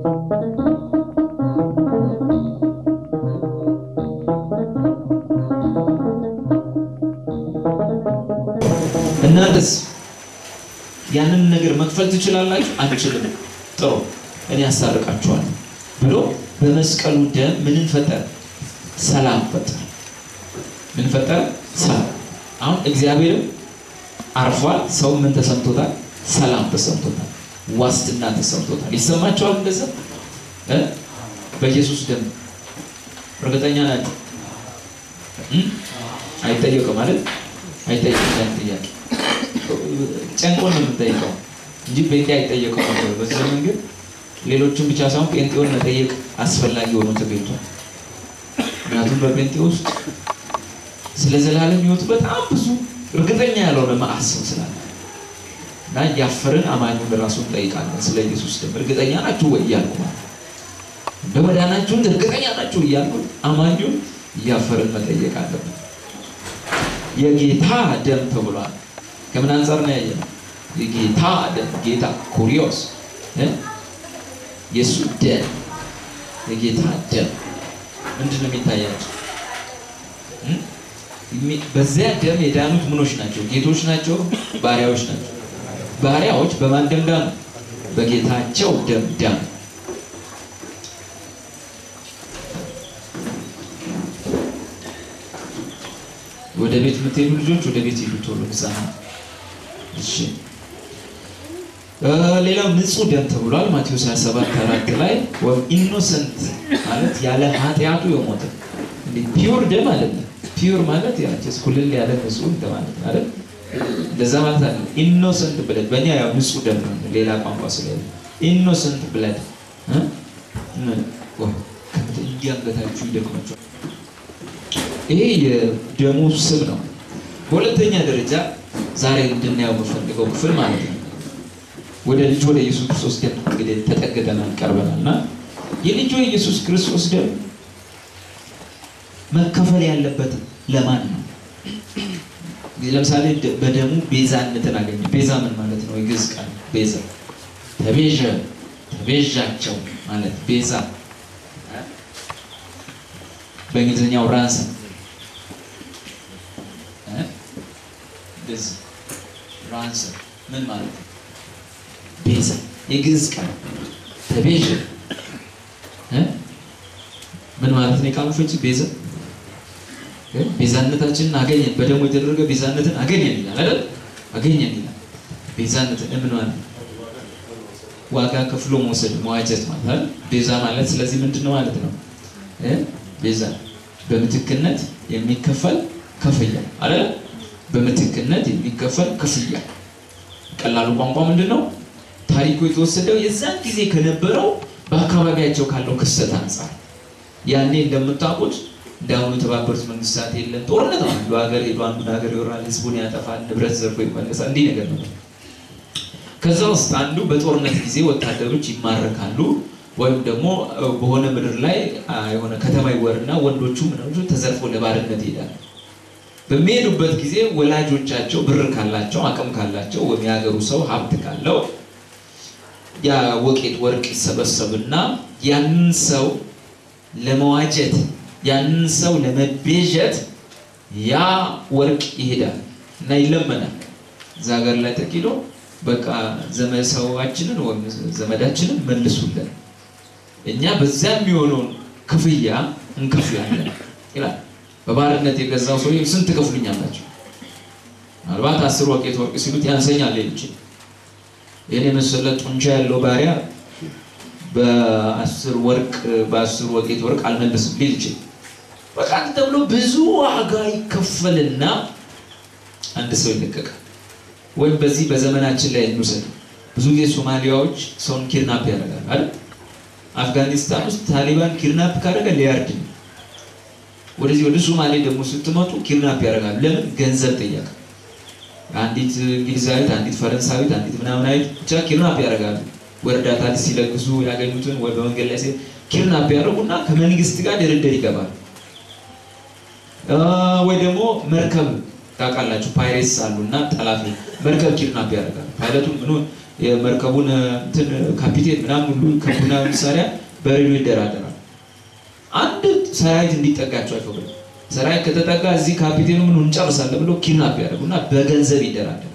እናንተስ ያንን ነገር መክፈል ትችላላችሁ? አንችልም። ጥሩ እኔ ያስታርቃችኋለሁ ብሎ በመስቀሉ ደም ምንን ፈጠረ? ሰላም ፈጠረ። ምን ፈጠረ? ሰላም። አሁን እግዚአብሔርም አርፏል። ሰው ምን ተሰምቶታል? ሰላም ተሰምቶታል። ዋስትና ተሰምቶታል። ይሰማቸዋል እንደዛ እ በኢየሱስ ደም እርግጠኛ ናቸው? አይጠየቅም ማለት አይጠየቅም። ያን ጥያቄ ጨንቆ ነው የምንጠይቀው እንጂ ጴንጤ አይጠየቀው ነበር። በዚህ ዘመን ግን ሌሎችን ብቻ ሳይሆን ጴንጤውን መጠየቅ አስፈላጊ ሆኖ ተገኝቷል። ምክንያቱም በጴንጤ ውስጥ ስለ ዘላለም ሕይወቱ በጣም ብዙ እርግጠኛ ያልሆነ መዓት ሰው ስላለ እና እያፈርን አማኙን ራሱ እንጠይቃለን። ስለ ኢየሱስ ደም እርግጠኛ ናችሁ ወይ እያልኩ ማለት በመዳናችሁን እርግጠኛ ናችሁ እያልኩ አማኙን እያፈርን መጠየቅ አለብን። የጌታ ደም ተብሏል። ከምን አንጻር ነው ያየነው? የጌታ ደም ጌታ ኩሪዮስ የእሱ ደም የጌታ ደም ምንድን ነው የሚታያቸው? በዚያ ደም የዳኑት ምኖች ናቸው? ጌቶች ናቸው? ባሪያዎች ናቸው? ባሪያዎች በማን ደም ዳኑ? በጌታቸው ደም ዳኑ። ወደ ቤት የምትሄዱ ልጆች ወደ ቤት ሄዱ ቶሎ ህፃናት። እሺ ሌላው ንጹህ ደም ተብሏል። ማቴዎስ 27 አራት ላይ ኢኖሰንት ማለት ያለ ኃጢአቱ የሞተ ፒውር ደም አይደለም። ፒውር ማለት ያችስ ኩልል ያለ ንጹህ እንደማለት አይደል? እንደዛ ማለት አለ። ኢኖሰንት ብለድ በእኛ ያው ንጹህ ደም ነው፣ ሌላ ቋንቋ ስለሌለ ኢኖሰንት ብለድ እንዲያንገታችሁ ይደክማችኋል። ይሄ የደሙ ስብ ነው። በሁለተኛ ደረጃ ዛሬ እንድናየው የምፈልገው ክፍል ማለት ነው ወደ ልጁ ወደ ኢየሱስ ክርስቶስ ደም እንግዲህ ተጠግተናል ቀርበናል እና የልጁ የኢየሱስ ክርስቶስ ደም መከፈል ያለበት ለማን ነው? ለምሳሌ በደሙ ቤዛነትን አገኘ። ቤዛ ምን ማለት ነው? የግዕዝ ቃል ቤዛ ተቤዠ፣ ተቤዣቸው ማለት ቤዛ በእንግሊዝኛው ራንሰም እንደዚህ ራንሰም ምን ማለት ነው? ቤዛ የግዕዝ ቃል ተቤዠ ምን ማለት ነው? የቃሉ ፍቺ ቤዛ ቤዛነታችንን አገኘን፣ በደሙ የተደረገ ቤዛነትን አገኘን ይላል አይደል? አገኘን ይላል። ቤዛነትን ምን ማለት ነው? ዋጋ ከፍሎ መውሰድ መዋጀት ማለት አይደል? ቤዛ ማለት ስለዚህ ምንድን ነው ማለት ነው? ቤዛ በምትክነት የሚከፈል ክፍያ አይደል? በምትክነት የሚከፈል ክፍያ። ቀላሉ ቋንቋ ምንድን ነው? ታሪኩ የተወሰደው የዛን ጊዜ ከነበረው በአካባቢያቸው ካለው ክስተት አንጻር ያኔ እንደምታውቁት እንዳሁኑ የተባበሩት መንግስታት የለም ጦርነት ነው። አንዱ ሀገር ሄዶ አንዱን ሀገር ይወራል፣ ህዝቡን ያጠፋል፣ ንብረት ዘርፎ ይመለሳል። እንዲህ ነገር ነው። ከዛ ውስጥ አንዱ በጦርነት ጊዜ ወታደሮች ይማረካሉ፣ ወይም ደግሞ በሆነ ምድር ላይ የሆነ ከተማ ይወርና ወንዶቹ ምኖቹ ተዘርፎ ለባርነት ይሄዳሉ። በሚሄዱበት ጊዜ ወላጆቻቸው ብር ካላቸው አቅም ካላቸው ወይም የሀገሩ ሰው ሀብት ካለው ያ ወቄት ወርቅ ይሰበሰብና ያንን ሰው ለመዋጀት ያንን ሰው ለመቤዠት ያ ወርቅ ይሄዳል እና ይለመናል። እዛ ሀገር ላይ ተኪዶ በቃ ዘመድ ሰዋችንን ወይም ዘመዳችንን መልሱልን፣ እኛ በዛ የሚሆነውን ክፍያ እንከፍላለን ይላል። በባርነት የገዛው ሰው ስንት ትከፍሉኛላችሁ? ምናልባት አስር ወቄት ወርቅ ሲሉት ያንሰኛል ይል ይችል ይህን የመሰለ ጡንቻ ያለው ባሪያ በአስር ወርቅ በአስር ወቄት ወርቅ አልመልስም ሊል ይችል በቃ ተብሎ ብዙ ዋጋ ይከፈልና አንድ ሰው ይለቀቃል። ወይም በዚህ በዘመናችን ላይ እንውሰድ። ብዙ ጊዜ ሶማሊያዎች ሰውን ኪድናፕ ያደርጋል አይደል? አፍጋኒስታን ውስጥ ታሊባን ኪድናፕ ካደረገ ሊያርድ ነው። ወደዚህ ወደ ሶማሌ ደግሞ ስትመጡ ኪድናፕ ያደርጋሉ። ለምን? ገንዘብ ጥያቄ። አንዲት እንግሊዛዊት፣ አንዲት ፈረንሳዊት፣ አንዲት ምናምናዊት ብቻ ኪድናፕ ያደርጋሉ። ወይ እርዳታ ሲለግሱ ያገኙትን ወይ በመንገድ ላይ ኪድናፕ ያደርጉና ከመንግስት ጋር ድርድር ይገባል። ወይ ደግሞ መርከብ ታውቃላችሁ፣ ፓይሬትስ አሉ እና ጠላፊ መርከብ ኪድናፕ ያደርጋል። ፓይለቱን ምኑ የመርከቡን እንትን ካፒቴን ምናምን ሁሉ ከቡና መሳሪያ በሬዲዮ ይደራደራል። አንድ ሰራዊት እንዲጠጋቸው አይፈቅዱም። ሰራዊት ከተጠጋ እዚህ ካፒቴኑ ምን እንጨርሳለን ብሎ ኪድናፕ ያደርጉና በገንዘብ ይደራደራል።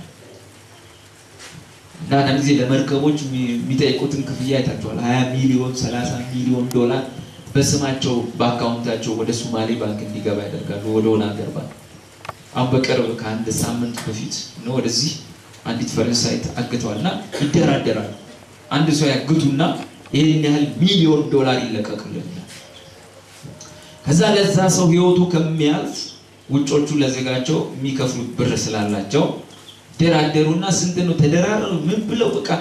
እና አንዳንድ ጊዜ ለመርከቦች የሚጠይቁትን ክፍያ አይታችኋል። 20 ሚሊዮን 30 ሚሊዮን ዶላር በስማቸው በአካውንታቸው ወደ ሶማሌ ባንክ እንዲገባ ያደርጋሉ፣ ወደ ሆነ ሀገር ባንክ። አሁን በቅርብ ከአንድ ሳምንት በፊት ነው ወደዚህ አንዲት ፈረንሳይት አግተዋል እና ይደራደራሉ። አንድ ሰው ያግቱና ይህን ያህል ሚሊዮን ዶላር ይለቀቅልን ከዛ ለዛ ሰው ህይወቱ ከሚያልፍ ውጮቹ ለዜጋቸው የሚከፍሉት ብር ስላላቸው ደራደሩና ስንት ነው ተደራረሩ ምን ብለው በቃ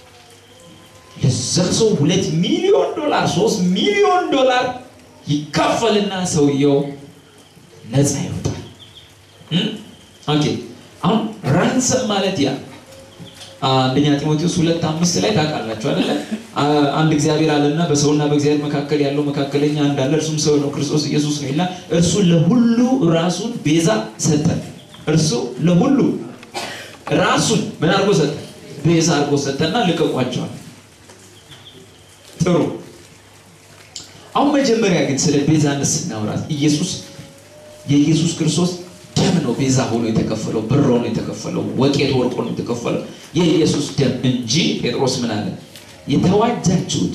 ለዛ ሰው ሁለት ሚሊዮን ዶላር ሶስት ሚሊዮን ዶላር ይካፈልና ሰውየው ነፃ ይወጣል። ኦኬ አሁን ራንሰም ማለት ያ አንደኛ ጢሞቴዎስ ሁለት አምስት ላይ ታውቃላችሁ አይደለ? አንድ እግዚአብሔር አለና በሰውና በእግዚአብሔር መካከል ያለው መካከለኛ አንድ አለ፣ እርሱም ሰው ነው፣ ክርስቶስ ኢየሱስ ነው ይላል። እርሱ ለሁሉ ራሱን ቤዛ ሰጠ። እርሱ ለሁሉ ራሱን ምን አድርጎ ሰጠ? ቤዛ አድርጎ ሰጠና ልቀቋቸዋል። ጥሩ። አሁን መጀመሪያ ግን ስለ ቤዛነት ስናወራት ኢየሱስ የኢየሱስ ክርስቶስ ደም ነው ቤዛ ሆኖ የተከፈለው፣ ብር ሆኖ የተከፈለው፣ ወቄት ወርቅ ሆኖ የተከፈለው የኢየሱስ ደም እንጂ ጴጥሮስ ምን አለ? የተዋጃችሁት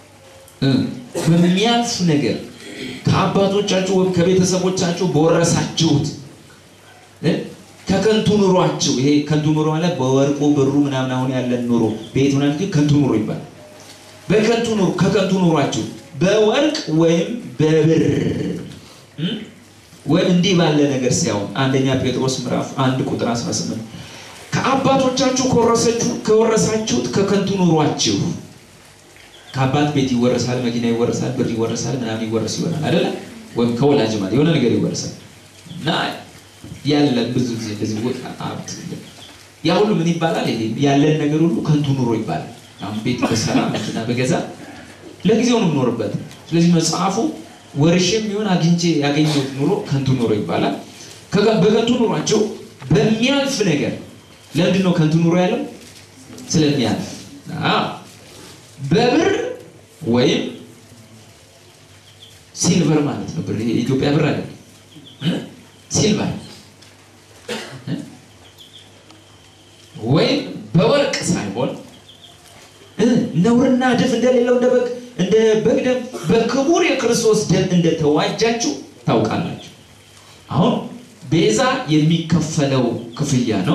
በሚያልፍ ነገር ከአባቶቻችሁ ወይም ከቤተሰቦቻችሁ በወረሳችሁት ከከንቱ ኑሯችሁ። ይሄ ከንቱ ኑሮ ማለት በወርቁ ብሩ ምናምን አሁን ያለን ኑሮ ቤት ምናምን ግን ከንቱ ኑሮ ይባላል። በከንቱ ኑሮ ከከንቱ ኑሯችሁ በወርቅ ወይም በብር ወይም እንዲህ ባለ ነገር ሲያውን አንደኛ ጴጥሮስ ምዕራፍ አንድ ቁጥር 18 ከአባቶቻችሁ ከወረሳችሁት ከከንቱ ኑሯችሁ ከአባት ቤት ይወረሳል፣ መኪና ይወረሳል፣ ብር ይወረሳል፣ ምናምን ይወረስ ይሆናል አይደለ? ወይም ከወላጅ ማለት የሆነ ነገር ይወረሳል እና ያለን ብዙ ጊዜ እንደዚህ ወጥ ሀብት ያ ሁሉ ምን ይባላል? ይሄ ያለን ነገር ሁሉ ከንቱ ኑሮ ይባላል። አሁን ቤት በሰራ መኪና በገዛ ለጊዜው ነው የምኖርበት። ስለዚህ መጽሐፉ ወርሼም ቢሆን አግኝቼ ያገኘሁት ኑሮ ከንቱ ኑሮ ይባላል። በከንቱ ኑሯቸው በሚያልፍ ነገር ለምንድን ነው ከንቱ ኑሮ ያለው? ስለሚያልፍ በብር ወይም ሲልቨር ማለት ነው። ብር የኢትዮጵያ ብር አይደለም፣ ሲልቨር ወይም በወርቅ ሳይሆን ነውርና እድፍ እንደሌለው እንደ በግ እንደ በግ ደም በክቡር የክርስቶስ ደም እንደተዋጃችሁ ታውቃላችሁ። አሁን ቤዛ የሚከፈለው ክፍያ ነው።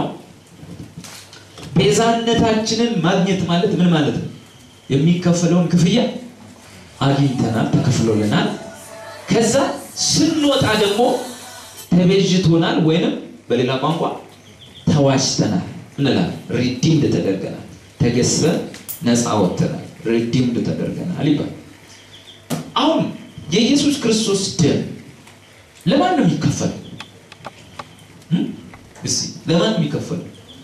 ቤዛነታችንን ማግኘት ማለት ምን ማለት ነው? የሚከፈለውን ክፍያ አግኝተናል፣ ተከፍሎልናል። ከዛ ስንወጣ ደግሞ ተቤዥቶናል፣ ወይንም በሌላ ቋንቋ ተዋጅተናል እንላለን። ሪዲምድ ተደርገናል፣ ተገዝተን ነፃ ወጥተናል፣ ሪዲምድ ተደርገናል ይባል። አሁን የኢየሱስ ክርስቶስ ደም ለማን ነው የሚከፈለው? እስኪ ለማን ነው የሚከፈለው?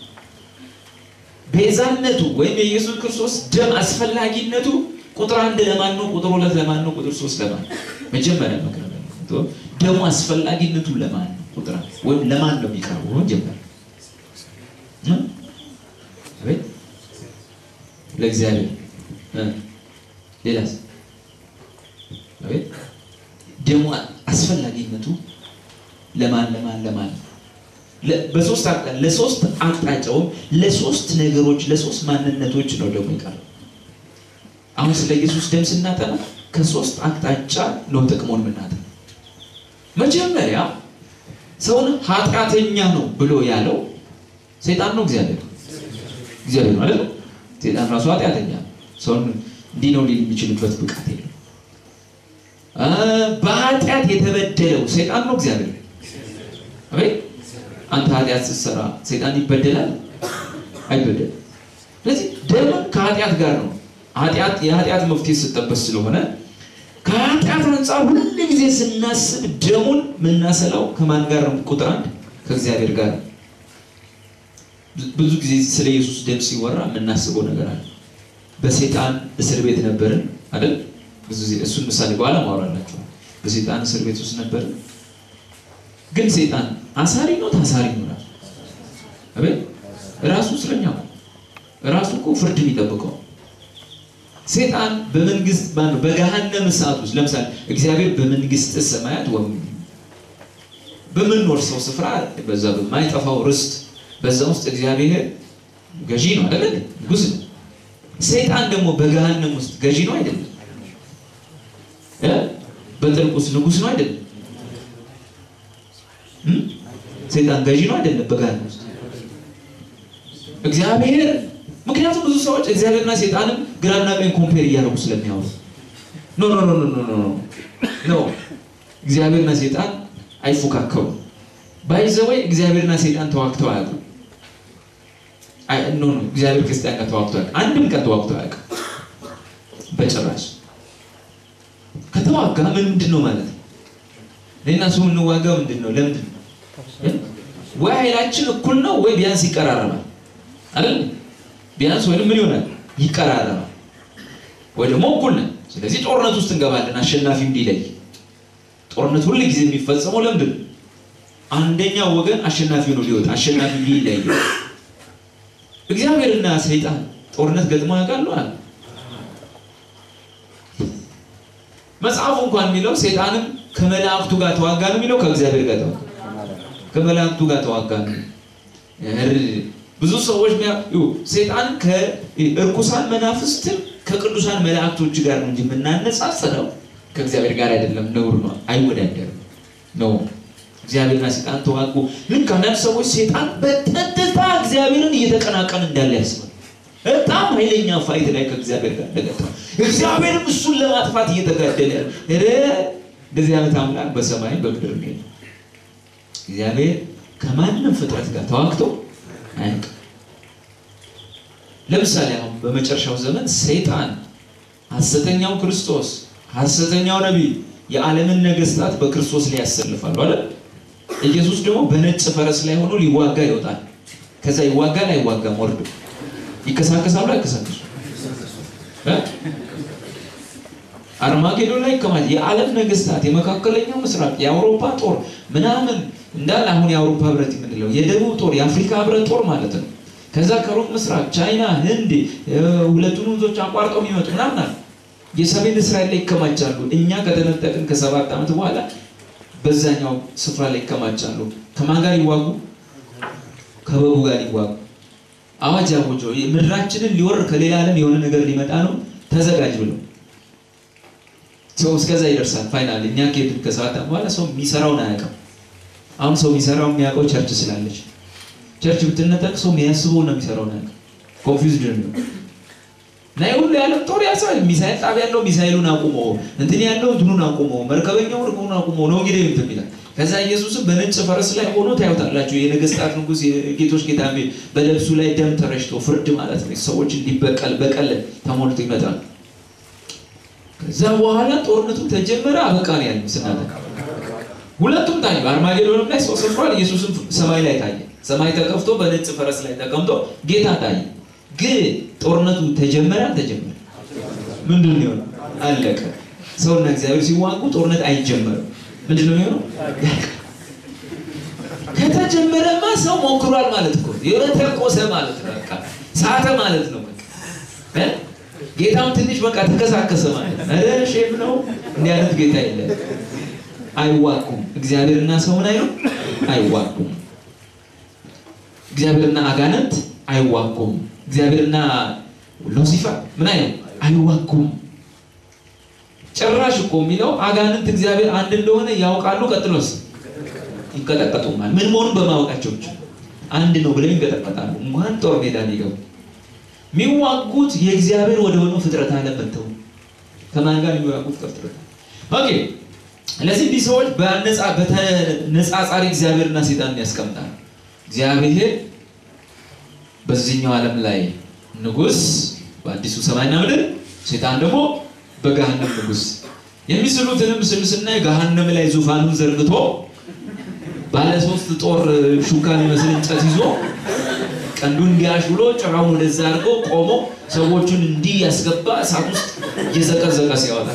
ቤዛነቱ ወይም የኢየሱስ ክርስቶስ ደም አስፈላጊነቱ ቁጥር አንድ ለማን ነው? ቁጥር ሁለት ለማን ነው? ቁጥር ሶስት ለማን ነው? መጀመሪያ መቅረብ ደሙ አስፈላጊነቱ ለማን ነው? ቁጥር አንድ ወይም ለማን ነው የሚቀርበው? መጀመሪያ አቤት ለእግዚአብሔር ሌላስ? አቤት ደሙ አስፈላጊነቱ ለማን ለማን ለማን ነው? በሶስት አቅጣጫ ለሶስት አቅጣጫውም ለሶስት ነገሮች ለሶስት ማንነቶች ነው ደግሞ ይቀርብ። አሁን ስለ ኢየሱስ ደም ስናጠና ከሶስት አቅጣጫ ነው ጥቅሙን የምናጠና። መጀመሪያ ሰውን ኃጢአተኛ ነው ብሎ ያለው ሰይጣን ነው እግዚአብሔር እግዚአብሔር ማለት ነው። ሰይጣን ራሱ ኃጢአተኛ ነው። ሰውን እንዲህ ነው ሊል የሚችልበት ብቃት የለም። በኃጢአት የተበደለው ሰይጣን ነው እግዚአብሔር አቤት አንተ ኃጢአት ስትሰራ ሰይጣን ይበደላል አይበደልም። ስለዚህ ደምን ከኃጢአት ጋር ነው ኃጢአት የኃጢአት መፍትሄ ስጠበስ ስለሆነ ከኃጢአት አንጻር ሁሉ ጊዜ ስናስብ ደሙን የምናሰላው ከማን ጋር ነው? ቁጥር አንድ ከእግዚአብሔር ጋር ነው። ብዙ ጊዜ ስለ ኢየሱስ ደም ሲወራ የምናስበው ነገር አለ። በሰይጣን እስር ቤት ነበርን አይደል? ብዙ ጊዜ እሱን ምሳሌ በኋላ ማውራላችኋል። በሰይጣን እስር ቤት ውስጥ ነበርን። ግን ሰይጣን አሳሪ ነው ታሳሪ ነው? ራሱ አቤት ራሱ እስረኛ ነው። ራሱ እኮ ፍርድ የሚጠብቀው ሴጣን በመንግስት ማነው በገሃነም እሳት ውስጥ ለምሳሌ እግዚአብሔር በመንግስት ሰማያት ወይም በምንወርሰው ስፍራ በዛ በማይጠፋው ርስት በዛ ውስጥ እግዚአብሔር ገዢ ነው አይደለ? ንጉስ ነው። ሰይጣን ደግሞ በገሃነም ውስጥ ገዢ ነው አይደለም? እ በጥልቅ ውስጥ ንጉስ ነው አይደለም? እም? ሰይጣን ገዢ ነው አይደለም? በገሃነም ውስጥ እግዚአብሔር ምክንያቱም ብዙ ሰዎች እግዚአብሔርና ሰይጣንም ግራና ቀኝ ኮምፔር እያደረጉ ስለሚያወሩ ኖ ኖ ኖ ኖ ኖ ኖ ኖ እግዚአብሔርና ሰይጣን አይፎካከሩም። ባይዘወይ እግዚአብሔርና ሰይጣን ተዋግተው አያውቁም። አይ ኖ ኖ እግዚአብሔር ክርስቲያን ጋር ተዋግቶ አያውቅም። አንድም ቀን ተዋግቶ አያውቅም በጭራሽ። ከተዋጋ ምን ምንድን ነው ማለት ነው? እኔና እሱ የምንዋጋው ምንድን ነው? ለምንድን ነው? ወይ ኃይላችን እኩል ነው ወይ ቢያንስ ይቀራረባል አይደል? ቢያንስ ወይም ምን ይሆናል ይቀራረባል፣ ወይ ደግሞ እኩል ነን። ስለዚህ ጦርነት ውስጥ እንገባለን አሸናፊ እንዲለይ። ጦርነት ሁሉ ጊዜ የሚፈጸመው ለምንድን ነው? አንደኛው ወገን አሸናፊ ነው ሊወጣ አሸናፊ እንዲለይ። እግዚአብሔርና ሰይጣን ጦርነት ገጥሞ ያውቃሉ አለ መጽሐፉ እንኳን የሚለው ሰይጣንም ከመላእክቱ ጋር ተዋጋ ነው የሚለው ከእግዚአብሔር ጋር ተዋጋ ከመላእክቱ ጋር ተዋጋ ነው። ብዙ ሰዎች ሰይጣን ከእርኩሳን መናፍስትም ከቅዱሳን መላእክቶች ጋር ነው እንጂ የምናነጻጽረው ከእግዚአብሔር ጋር አይደለም። ነውር ነው፣ አይወዳደርም ነው። እግዚአብሔርና ሰይጣን ተዋጉ። ልክ አንዳንድ ሰዎች ሰይጣን በቀጥታ እግዚአብሔርን እየተቀናቀን እንዳለ ያስባል። በጣም ኃይለኛ ፋይት ላይ ከእግዚአብሔር ጋር እንደገጠመ እግዚአብሔርም እሱን ለማጥፋት እየተጋደለ እንደዚህ አይነት አምላክ በሰማይም በምድር ነው። እግዚአብሔር ከማንም ፍጥረት ጋር ተዋግቶ አያውቅም። ለምሳሌ አሁን በመጨረሻው ዘመን ሰይጣን ሐሰተኛው ክርስቶስ ሐሰተኛው ነቢይ የዓለምን ነገስታት በክርስቶስ ላይ ያሰልፋሉ አይደል? ኢየሱስ ደግሞ በነጭ ፈረስ ላይ ሆኖ ሊዋጋ ይወጣል። ከዛ ይዋጋል አይዋጋም? ወርዶ ይከሳከሳሉ አይከሳከሱ? አርማጌዶን ላይ ይከማል። የዓለም ነገስታት የመካከለኛው ምስራቅ የአውሮፓ ጦር ምናምን እንዳለ አሁን የአውሮፓ ህብረት የምንለው የደቡብ ጦር የአፍሪካ ህብረት ጦር ማለት ነው። ከዛ ከሩቅ ምስራቅ ቻይና፣ ህንድ ሁለቱን ወንዞች አቋርጠው የሚመጡ ምናምን አለ። የሰሜን እስራኤል ላይ ይከማቻሉ። እኛ ከተነጠቅን ከሰባት ዓመት በኋላ በዛኛው ስፍራ ላይ ይከማቻሉ። ከማን ጋር ይዋጉ? ከበጉ ጋር ይዋጉ። አዋጅ አውጆ ምድራችንን ሊወር ከሌላ ዓለም የሆነ ነገር ሊመጣ ነው ተዘጋጅ ብለው ሰው እስከዛ ይደርሳል። ፋይናል እኛ ከሄድን ከሰባት ዓመት በኋላ ሰው የሚሰራውን አያውቅም። አሁን ሰው የሚሰራው የሚያውቀው ቸርች ስላለች ቸርች ብትነጠቅ ሰው የሚያስበው ነው የሚሰራው ነገር ኮንፊውዝድ ነው እና ሁሉ የዓለም ጦር ያሰዋል። ሚሳይል ጣቢያ ያለው ሚሳይሉን አቁሞ እንትን ያለው እንትኑን አቁሞ መርከበኛው ርቁን አቁሞ ነው እንግዲህ እንትን ይላል። ከዛ ኢየሱስም በነጭ ፈረስ ላይ ሆኖ ታዩታላችሁ። የነገስታት ንጉሥ የጌቶች ጌታ በልብሱ ላይ ደም ተረጭቶ ፍርድ ማለት ነው። ሰዎች እንዲበቀል በቀል ተሞልቶ ይመጣል። ከዛ በኋላ ጦርነቱ ተጀመረ። አበቃ ነው ያለው ስናተ ሁለቱም ታዩ። አርማጌዶንም ላይ ሰው ሰፍሯል። ኢየሱስም ሰማይ ላይ ታየ። ሰማይ ተከፍቶ በነጭ ፈረስ ላይ ተቀምጦ ጌታ ታየ። ግን ጦርነቱ ተጀመረ አልተጀመረ? ምንድን ነው የሆነው? አለቀ። ሰውና እግዚአብሔር ሲዋጉ ጦርነት አይጀመርም። ምንድን ነው የሚሆነው? ከተጀመረማ ሰው ሞክሯል ማለት እኮ የተቆሰ ማለት ነው። በቃ ሳተ ማለት ነው። በቃ ጌታም ትንሽ በቃ ተከሳከሰ ማለት ነው። ኧረ ሼም ነው እንዲህ አይነት ጌታ የለም። አይዋጉም። እግዚአብሔርና ሰው ምን አይሉ አይዋጉም። እግዚአብሔርና አጋንንት አይዋጉም። እግዚአብሔርና ሉሲፈር ምን አይሉ አይዋጉም። ጭራሽ እኮ የሚለው አጋንንት እግዚአብሔር አንድ እንደሆነ ያውቃሉ። ቀጥሎስ ይንቀጠቀጡማል። ምን መሆኑን በማወቃቸው ብቻ አንድ ነው ብለው ይንቀጠቀጣሉ። እንኳን ጦር ሜዳ ሊገቡ የሚዋጉት የእግዚአብሔር ወደ ሆነው ፍጥረት ዓለም መጥተው ከማን ጋር የሚዋጉት ከፍጥረት ኦኬ ስለዚህ እንዲህ ሰዎች በተነጻጻሪ እግዚአብሔርና ሰይጣንን ያስቀምጣል። እግዚአብሔር በዚህኛው ዓለም ላይ ንጉሥ በአዲሱ ሰማይና ምድር፣ ሰይጣን ደግሞ በገሃነም ንጉሥ። የሚስሉትንም ምስል ስናይ ገሃነም ላይ ዙፋኑን ዘርግቶ ባለ ሶስት ጦር ሹካ የሚመስል እንጨት ይዞ ቀንዱን እንዲያሽ ብሎ ጭራውን ወደዛ አድርጎ ቆሞ ሰዎቹን እንዲህ ያስገባ እሳት ውስጥ እየዘቀዘቀ ሲያወጣ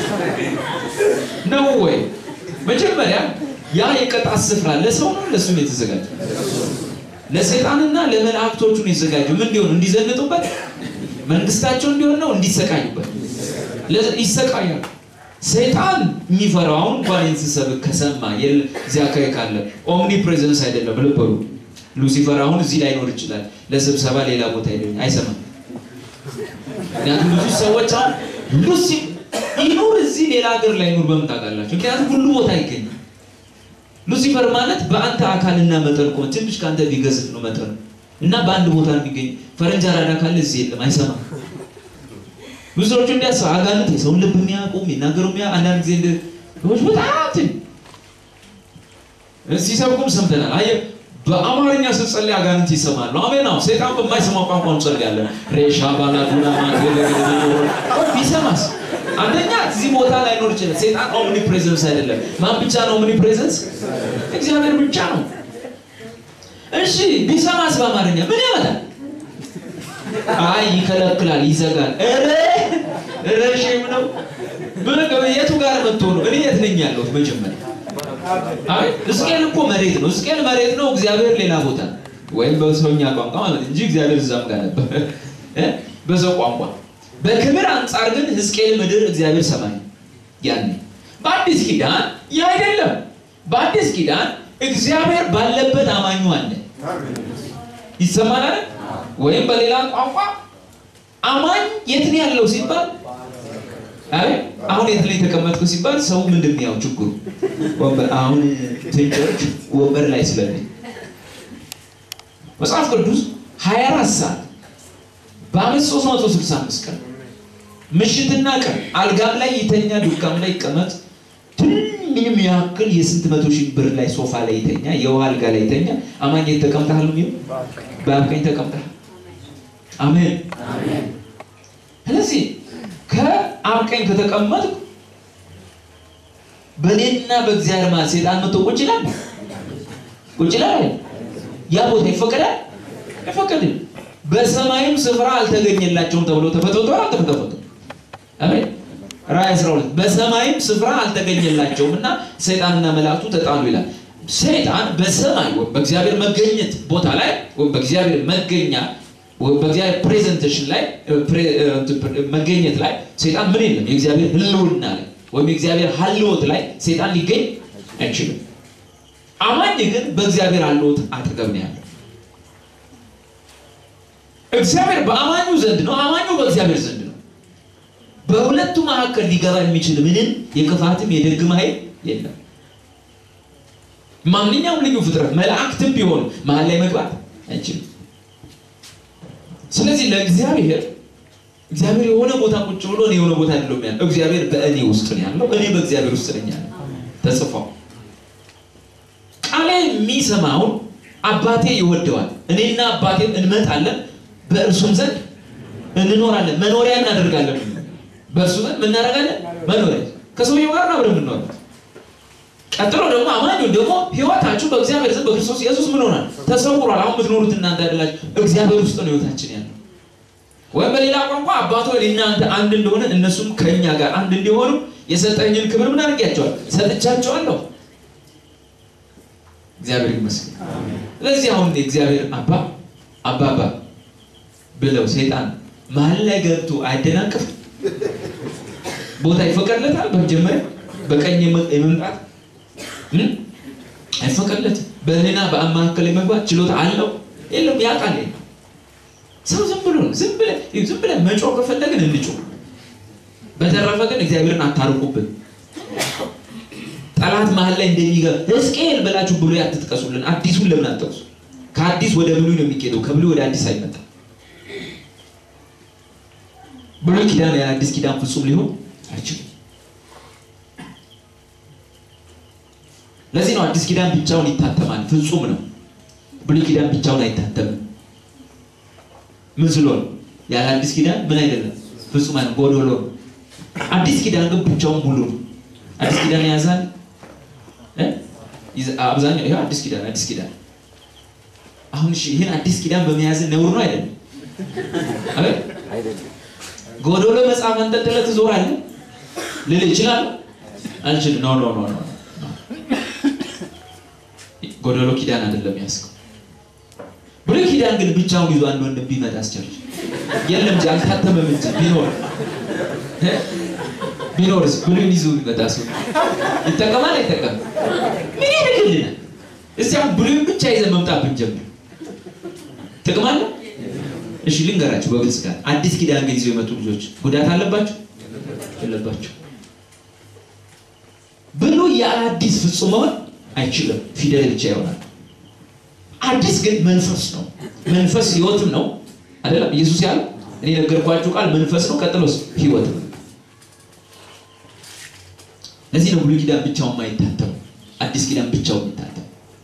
ነው ወይ? መጀመሪያ ያ የቅጣት ስፍራ ለሰው ነው ለሱም የተዘጋጀ ለሰይጣንና ለመላእክቶቹ ነው የተዘጋጀው። ምን እንዲሆኑ? እንዲዘንጡበት፣ መንግስታቸው እንዲሆን ነው፣ እንዲሰቃዩበት። ይሰቃያሉ። ሰይጣን የሚፈራው አሁን እንኳን ስሰብክ ከሰማ እዚህ አካባቢ ካለ ኦምኒ ፕሬዘንስ አይደለም ልበሉ። ሉሲፈር አሁን እዚህ ላይኖር ይችላል፣ ለስብሰባ ሌላ ቦታ ሄደ አይሰማም። ምክንያቱም ብዙ ሰዎች አሁን ሉሲ ይኑር እዚህ ሌላ ሀገር ላይ ኑር በምን ታውቃላችሁ? ምክንያቱም ሁሉ ቦታ ይገኛል። ሉሲፈር ማለት በአንተ አካልና መጠን እኮ ትንሽ ከአንተ ቢገዝፍ ነው መጠኑ እና በአንድ ቦታ የሚገኝ ፈረንጅ አራዳ ካለ እዚህ የለም፣ አይሰማም። ብዙ ሰዎች እንዲያስ አጋንንት የሰውን ልብ የሚያውቁ የሚናገሩ የሚያ አንዳንድ ጊዜ ሰዎች በጣም ሲሰብኩም ሰምተናል። አየህ በአማርኛ ስትጸልይ አጋንንት ይሰማሉ። አሜን ነው። ሰይጣን በማይሰማው ቋንቋ እንጸልያለን። ሬሻ ባላዱና ቢሰማስ አንደኛ እዚህ ቦታ ላይ ኖር ይችላል። ሰይጣን ኦምኒ ፕሬዘንስ አይደለም። ማን ብቻ ነው ኦምኒ ፕሬዘንስ? እግዚአብሔር ብቻ ነው። እሺ ቢሰማስ በአማርኛ ምን ያመጣል? አይ ይከለክላል፣ ይዘጋል። ኧረ ኧረ ሼም ነው። ምን የቱ ጋር መጥቶ ነው? እኔ የት ነኝ ያለሁት መጀመሪያ አይ ሕዝቅኤል እኮ መሬት ነው። ሕዝቅኤል መሬት ነው፣ እግዚአብሔር ሌላ ቦታ ወይም በሰውኛ ቋንቋ ማለት እንጂ እግዚአብሔር እዛም ጋር ነበር በሰው ቋንቋ። በክብር አንጻር ግን ሕዝቅኤል ምድር፣ እግዚአብሔር ሰማይ። ያኔ በአዲስ ኪዳን ይህ አይደለም። በአዲስ ኪዳን እግዚአብሔር ባለበት አማኙ አለ። ይሰማናል። ወይም በሌላ ቋንቋ አማኝ የት ነው ያለው ሲባል አይ አሁን የት ላይ ተቀመጥኩ ሲባል ሰው ምንድን ነው ያው ችግሩ ወንበር አሁን ትንጮች ወንበር ላይ ስለነኝ መጽሐፍ ቅዱስ 24 ሰዓት በአመት 365 ቀን ምሽትና ቀን አልጋም ላይ ይተኛ፣ ዱካም ላይ ይቀመጥ፣ ምንም ያክል የስንት መቶ ሺህ ብር ላይ ሶፋ ላይ ይተኛ፣ የውሃ አልጋ ላይ ይተኛ፣ አማኝ የት ተቀምጠሃል? ነው በአብ ቀኝ ተቀምጠሃል። አሜን። ስለዚህ ከአብ ቀኝ ከተቀመጥኩ በእኔና በእግዚአብሔር ማለት ሴጣን መጥቶ ቁጭ ይላል ቁጭ ይላል። ያ ቦታ ይፈቀዳል አይፈቀድም? በሰማይም ስፍራ አልተገኘላቸውም ተብሎ ተፈትቷል አልተፈተፈቱ? አሜን። ራእይ 12 በሰማይም ስፍራ አልተገኘላቸውም እና ሰይጣንና መላእክቱ ተጣሉ ይላል። ሰይጣን በሰማይ በእግዚአብሔር መገኘት ቦታ ላይ በእግዚአብሔር መገኛ በእግዚአብሔር ፕሬዘንቴሽን ላይ መገኘት ላይ ሰይጣን ምን የለም። የእግዚአብሔር ሕልውና ላይ ወይም የእግዚአብሔር ሀልወት ላይ ሰይጣን ሊገኝ አይችልም። አማኝ ግን በእግዚአብሔር ሀልወት አጠገብ ነው ያለው። እግዚአብሔር በአማኙ ዘንድ ነው፣ አማኙ በእግዚአብሔር ዘንድ ነው። በሁለቱ መካከል ሊገባ የሚችል ምንም የክፋትም የደግም ኃይል የለም። ማንኛውም ልዩ ፍጥረት መላእክትም ቢሆኑ መሀል ላይ መግባት አይችልም። ስለዚህ ለእግዚአብሔር እግዚአብሔር የሆነ ቦታ ቁጭ ብሎ እኔ የሆነ ቦታ አይደለም ያለው። እግዚአብሔር በእኔ ውስጥ ነው ያለው፣ እኔ በእግዚአብሔር ውስጥ ነኝ ያለው ተጽፏል። ቃሌ የሚሰማውን አባቴ ይወደዋል፣ እኔና አባቴም እንመጣለን፣ በእርሱም ዘንድ እንኖራለን፣ መኖሪያ እናደርጋለን። በእርሱ ዘንድ ምን እናደርጋለን? መኖሪያ ከሰውየው ጋር አብረን የምንኖርበት ቀጥሎ ደግሞ አማኙ ደግሞ ህይወታችሁ በእግዚአብሔር ዘንድ በክርስቶስ ኢየሱስ ምን ሆናል? ተሰውሯል። አሁን የምትኖሩት እናንተ አይደላችሁ፣ እግዚአብሔር ውስጥ ነው ህይወታችን ያለው። ወይም በሌላ ቋንቋ አባቶ እናንተ አንድ እንደሆነ እነሱም ከእኛ ጋር አንድ እንዲሆኑ የሰጠኝን ክብር ምን አድርጊያቸዋል? ሰጥቻቸዋለሁ። እግዚአብሔር ይመስገን። ስለዚህ አሁን እግዚአብሔር አባ አባባ ብለው ሰይጣን መሀል ላይ ገብቶ አያደናቅፍ ቦታ ይፈቀድለታል። በመጀመሪያ በቀኝ የመምጣት አይፈቀድለትም። በእኔና በአብ መካከል የመግባት ችሎታ አለው የለም? ያውቃል። ሰው ዝም ብሎ ዝም ብለህ ዝም ብለህ መጮህ ከፈለግን እንጮህ። በተረፈ ግን እግዚአብሔርን አታርቁብን። ጠላት መሀል ላይ እንደሚገባ ሕዝቅኤል ብላችሁ ብሉይ አትጥቀሱልን። አዲሱን ለምን አትጠቅሱ? ከአዲስ ወደ ብሉይ ነው የሚኬደው፣ ከብሉይ ወደ አዲስ አይመጣም። ብሉይ ኪዳን ያለ አዲስ ኪዳን ፍጹም ሊሆን አይችልም። ለዚህ ነው አዲስ ኪዳን ብቻውን ይታተማል፣ ፍጹም ነው። ብሉይ ኪዳን ብቻውን አይታተምም። ምን ስለሆነ ያለ አዲስ ኪዳን ምን አይደለም ፍጹም አይደለም፣ ጎዶሎ ነው። አዲስ ኪዳን ግን ብቻውን ሙሉ ነው። አዲስ ኪዳን ያዛል አብዛኛው ይሄ አዲስ ኪዳን አዲስ ኪዳን አሁን እሺ፣ ይሄን አዲስ ኪዳን በመያዝ ነውር ነው አይደለም? አይደለም። ጎዶሎ መጽሐፍ አንጠልጥለህ ትዞራለህ ልል ይችላል? አልችልም። ኖ ኖ ኖ ኖ ጎዶሎ ኪዳን አይደለም ያዝከው። ብሉይ ኪዳን ግን ብቻውን ይዞ አንድ ወንድም ቢመጣ አስቸርች የለም እንጂ አልታተመም እንጂ ቢኖር እ? ቢኖርስ ብሉይን ይዞ ቢመጣ ሰው ይጠቀማል አይጠቀም? ምን ያደርግልናል? እስቲ አሁን ብሉይን ብቻ ይዘን መምጣት ብንጀምር ጥቅም አለው? እሺ ልንገራችሁ በግልጽ ጋር አዲስ ኪዳን ግን ይዘው የመጡ ልጆች ጉዳት አለባቸው የለባቸው? ብሉይ የአዲስ ፍጹም መሆን አይችልም። ፊደል ብቻ ይሆናል። አዲስ ግን መንፈስ ነው። መንፈስ ህይወትም ነው አይደለም? ኢየሱስ ያለው እኔ ነገርኳችሁ ቃል መንፈስ ነው፣ ቀጥሎስ ህይወት ነው። ለዚህ ነው ብሉይ ኪዳን ብቻውን የማይታተም አዲስ ኪዳን ብቻውን የሚታተም።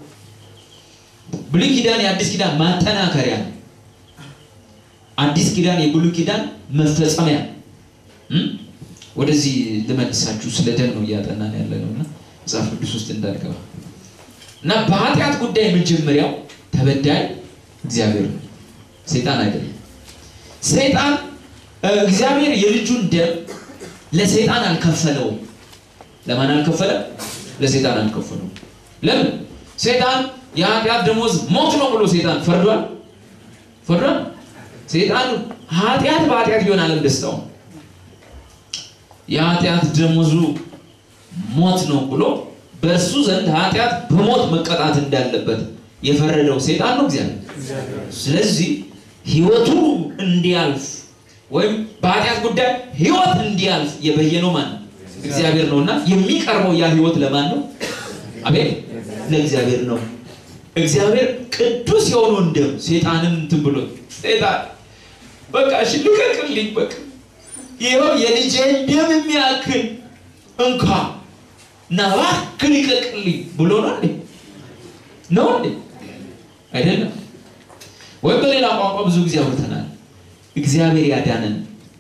ብሉይ ኪዳን የአዲስ ኪዳን ማጠናከሪያ ነው። አዲስ ኪዳን የብሉይ ኪዳን መፈጸሚያ እም? ወደዚህ ልመልሳችሁ ስለ ደም ነው እያጠናን ያለ ነው እና መጽሐፍ ቅዱስ ውስጥ እንዳልገባ እና በኃጢአት ጉዳይ መጀመሪያው ተበዳይ እግዚአብሔር ነው፣ ሰይጣን አይደለም። ሰይጣን እ፣ እግዚአብሔር የልጁን ደም ለሰይጣን አልከፈለውም። ለማን አልከፈለም? ለሰይጣን አልከፈለውም። ለምን? ሰይጣን የኃጢአት ደሞዝ ሞት ነው ብሎ ሰይጣን ፈርዷል። ፈርዷል። ሰይጣን ኃጢአት በኃጢአት ቢሆን አለም ደስታው ነው። የኃጢአት ደሞዙ ሞት ነው ብሎ በእርሱ ዘንድ ኃጢአት በሞት መቀጣት እንዳለበት የፈረደው ሰይጣን ነው እግዚአብሔር። ስለዚህ ህይወቱ እንዲያልፍ ወይም በኃጢአት ጉዳይ ህይወት እንዲያልፍ የበየነው ማን ነው? እግዚአብሔር ነው እና የሚቀርበው ያ ህይወት ለማን ነው? አቤት ለእግዚአብሔር ነው። እግዚአብሔር ቅዱስ የሆነውን ደም ሰይጣንን እንትን ብሎ ሰይጣን በቃ እሺ ልቀቅልኝ፣ በቃ ይኸው የልጄን ደም የሚያክል እንኳ እና እባክህ ልቀቅልኝ ብሎ ነው እንዴ? ነው እንዴ? አይደለም። ወይም በሌላ ቋንቋ ብዙ ጊዜ አውርተናል። እግዚአብሔር ያዳነን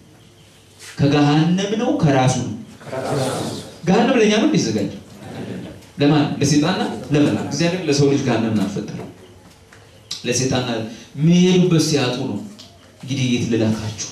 ከገሃነም ነው ከራሱ ነው። ገሃነም ለእኛ ነው እንዲዘጋጀው ለማን? ለሴጣንና ለመላክ። እግዚአብሔር ለሰው ልጅ ገሃነምን አልፈጠረም። ለሴጣንና የሚሄዱበት ሲያጡ ነው እንግዲህ የት ልላካችሁ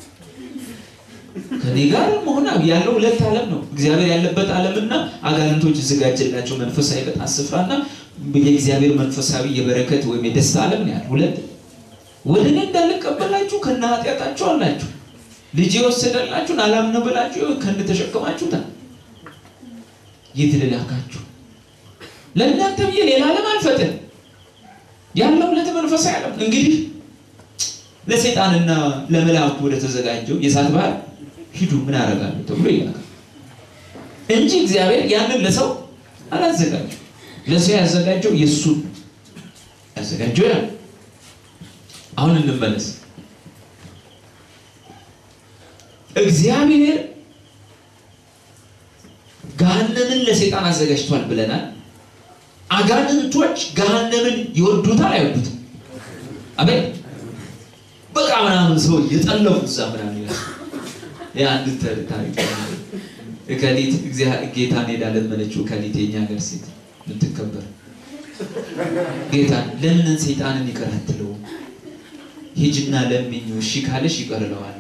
ከኔ ጋር መሆን ያለው ሁለት ዓለም ነው። እግዚአብሔር ያለበት ዓለምና አጋንንቶች የተዘጋጀላቸው መንፈሳዊ ቅጣት ስፍራና የእግዚአብሔር መንፈሳዊ የበረከት ወይም የደስታ ዓለም ነው ያለ ሁለት። ወደ እኔ እንዳልቀበላችሁ ከነ ኃጢአታችሁ አላችሁ ልጅ የወሰደላችሁን አላምነ ብላችሁ ከነ ተሸክማችሁታል። የት ልላካችሁ? ለእናንተ ብዬ ሌላ ዓለም አልፈጥን ያለው ሁለት መንፈሳዊ ዓለም እንግዲህ ለሰይጣንና ለመላእክቱ ወደ ተዘጋጀው የእሳት ባህር ሂዱ ምን አደርጋለሁ ተብሎ ይላካል እንጂ እግዚአብሔር ያንን ለሰው አላዘጋጀው። ለሰው ያዘጋጀው የእሱን ያዘጋጀው ያ አሁን እንመለስ። እግዚአብሔር ገሃነምን ለሰይጣን አዘጋጅቷል ብለናል። አጋንንቶች ገሃነምን ይወዱታል አይወዱትም? አቤት በቃ ምናምን ሰው የጠለፉ እዛ ምናምን ይላል። የአንድ ታሪክ እከሊት ጌታን ሄዳ ለመነችው። እከሊት የኛ ሀገር ሴት የምትከበር ጌታን ለምን ሰይጣንን ይቅር አትለውም? ሂጅና ለምኙ፣ እሺ ካለሽ ይቅር እለዋለሁ።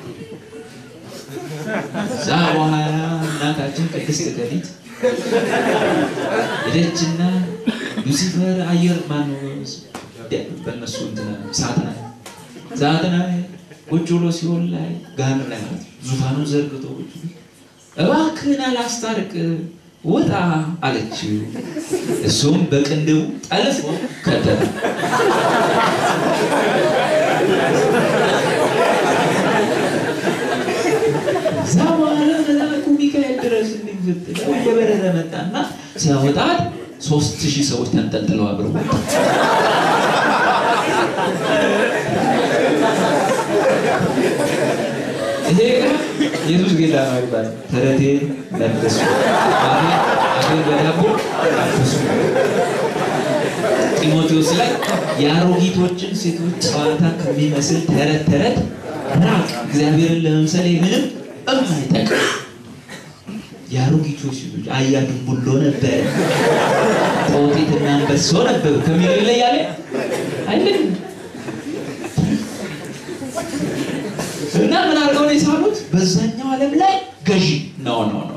እዛ በኋላ እናታችን ቅድስት እከሊት ሄደችና ሉሲፈር አየር ማነው በእነሱ እንትን ሳጥና ዛትና ቁጭ ብሎ ሲሆን ላይ ገሃነም ላይ ማለት ነው። ዙፋኑን ዘርግቶ ቁጭ ብሎ እባክህን አላስታርቅ ውጣ አለችው። እሱም በቅንድቡ ጠልፎ ከተተ። እዛ በኋላ መልአኩ ሚካኤል ድረስ እንዲፍጥለው እየበረረ መጣና ሲያወጣት ሶስት ሺህ ሰዎች ተንጠልጥለው አብረው ይሄ ኢየሱስ ጌታ ነው ይባላል። ተረቴን ለብሱ አፌን በዳቦ አፍሱ። ጢሞቴዎስ ላይ የአሮጊቶችን ሴቶች ጨዋታ ከሚመስል ተረት ተረት ራቅ፣ እግዚአብሔርን ለመምሰል ምንም እማይጠቅም የአሮጊቶች ሴቶች አያ ድንቡሎ ነበረ፣ ጦጢትና አንበሶ ነበሩ ከሚለው ይለያል አይደለም። እና ምን አድርገው ነው የሳሉት? በዛኛው ዓለም ላይ ገዢ ኖ ኖ ኖ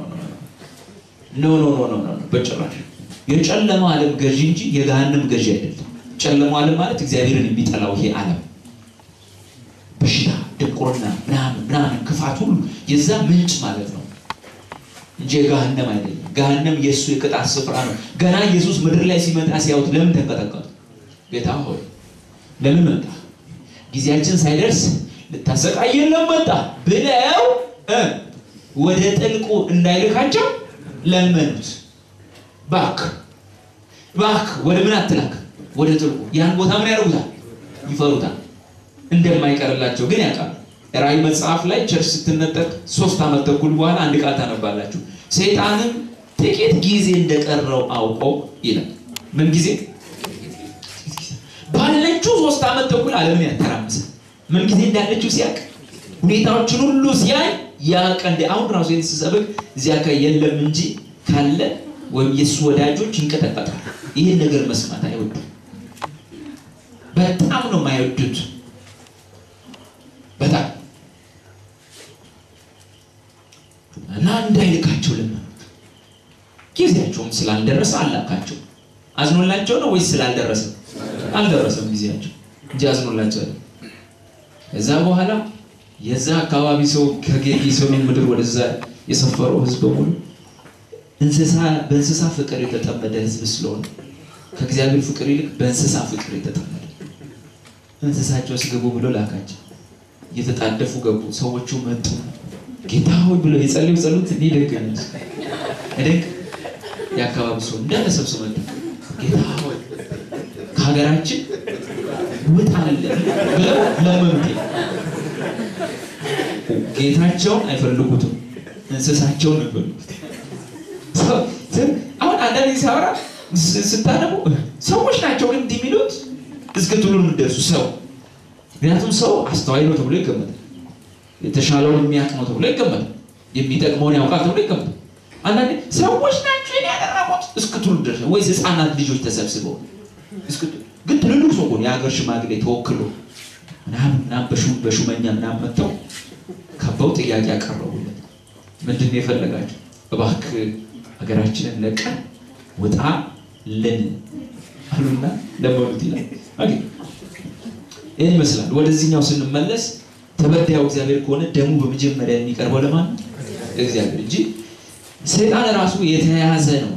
ኖ ኖ ኖ ኖ ኖ በጭራሽ የጨለማው ዓለም ገዢ እንጂ የገሃነም ገዢ አይደለም። ጨለማው ዓለም ማለት እግዚአብሔርን የሚጠላው ይሄ ዓለም በሽታ፣ ድንቁርና፣ ምናምን ምናምን ክፋት ሁሉ የዛ ምንጭ ማለት ነው እንጂ የገሃነም አይደለም። ገሃነም የእሱ የቅጣት ስፍራ ነው። ገና ኢየሱስ ምድር ላይ ሲመጣ ሲያዩት ለምን ተንቀጠቀጡ? ጌታ ሆይ ለምን መጣ? ጊዜያችን ሳይደርስ ልታሰቃየን ለምን መጣ ብለው እ ወደ ጥልቁ እንዳይልካቸው ለመኑት። ባክ ባክ ወደ ምን አትላክ? ወደ ጥልቁ። ያን ቦታ ምን ያደርጉታል? ይፈሩታል። እንደማይቀርላቸው ግን ያውቃሉ። ራእይ መጽሐፍ ላይ ቸርች ስትነጠቅ ሶስት ዓመት ተኩል በኋላ አንድ ቃል ታነባላችሁ። ሰይጣንም ጥቂት ጊዜ እንደቀረው አውቀው ይላል። ምን ጊዜ ባለችው ሶስት ዓመት ተኩል ዓለምን ያተራምሳል። ምን ጊዜ እንዳለችው ሲያውቅ ሁኔታዎችን ሁሉ ሲያይ ያውቅ። እንደ አሁን ራሱ የተሰበክ እዚያ ጋ የለም እንጂ ካለ ወይም የእሱ ወዳጆች ይንቀጠቀጣል። ይህን ነገር መስማት አይወዱም። በጣም ነው የማይወዱት። በጣም እና እንዳይልካቸው ለመኑት። ጊዜያቸውም ስላልደረሰ አላካቸው። አዝኖላቸው ነው ወይስ ስላልደረሰ? አልደረሰም ጊዜያቸው እንጂ አዝኖላቸው አይደለም። ከዛ በኋላ የዛ አካባቢ ሰው ከጌርጌሴኖን ምድር ወደዛ የሰፈረው ሕዝብ በሙሉ እንስሳ በእንስሳ ፍቅር የተጠመደ ሕዝብ ስለሆነ ከእግዚአብሔር ፍቅር ይልቅ በእንስሳ ፍቅር የተጠመደ እንስሳቸው ስገቡ ብሎ ላካቸው። እየተጣደፉ ገቡ። ሰዎቹ መጡ። ጌታ ሆይ ብሎ የጸለዩ ጸሎት እንዲህ ደግ እደግ የአካባቢ ሰው እንዳለ ሰብስቦ መጣ። ጌታ ሆይ ከሀገራችን ውጣልን ብለው ለመኑት። ጌታቸውን አይፈልጉትም፣ እንስሳቸውን ነው የሚፈልጉት። አሁን አንዳንድ ጊዜ ሳወራ ስታነቡ ሰዎች ናቸው ግን እንዲህ የሚሉት እስክትሉ የምትደርሱ ሰው ምክንያቱም ሰው አስተዋይ ነው ተብሎ ይገመታል። የተሻለውን የሚያውቅ ነው ተብሎ ይገመታል። የሚጠቅመውን ያውቃል ተብሎ ይገመታል። አንዳንዴ ሰዎች ናቸው ያደረጉት እስክትሉ ድረስ ወይስ ህፃናት ልጆች ተሰብስበው ግን ትልልቅ ሰው ሆነ የሀገር ሽማግሌ ተወክሎ ምናምን ምናምን በሹመኛ ምናምን መጥተው ከበው ጥያቄ ያቀረቡለት ምንድን ነው የፈለጋቸው? እባክህ ሀገራችንን ለቀን ውጣ ልን አሉና ለመኑት ይላል። ይህን ይመስላል። ወደዚህኛው ስንመለስ ተበዳዩ እግዚአብሔር ከሆነ ደሙ በመጀመሪያ የሚቀርበው ለማን ነው? እግዚአብሔር እንጂ ሰይጣን ራሱ የተያያዘ ነው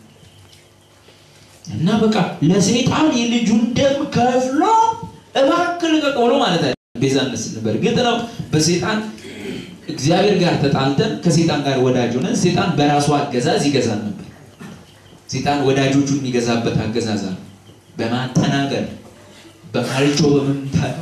እና በቃ ለሰይጣን የልጁን ደም ከፍሎ እባክህ ልቀቅ ብሎ ማለት አይደለም። ቤዛነት ስንል በእርግጥ ነው በሰይጣን እግዚአብሔር ጋር ተጣልተን ከሰይጣን ጋር ወዳጅ ሆነን ሰይጣን በራሱ አገዛዝ ይገዛል ነበር። ሰይጣን ወዳጆቹን የሚገዛበት አገዛዝ ነው። በማጠናገር በማልጮ በመምታት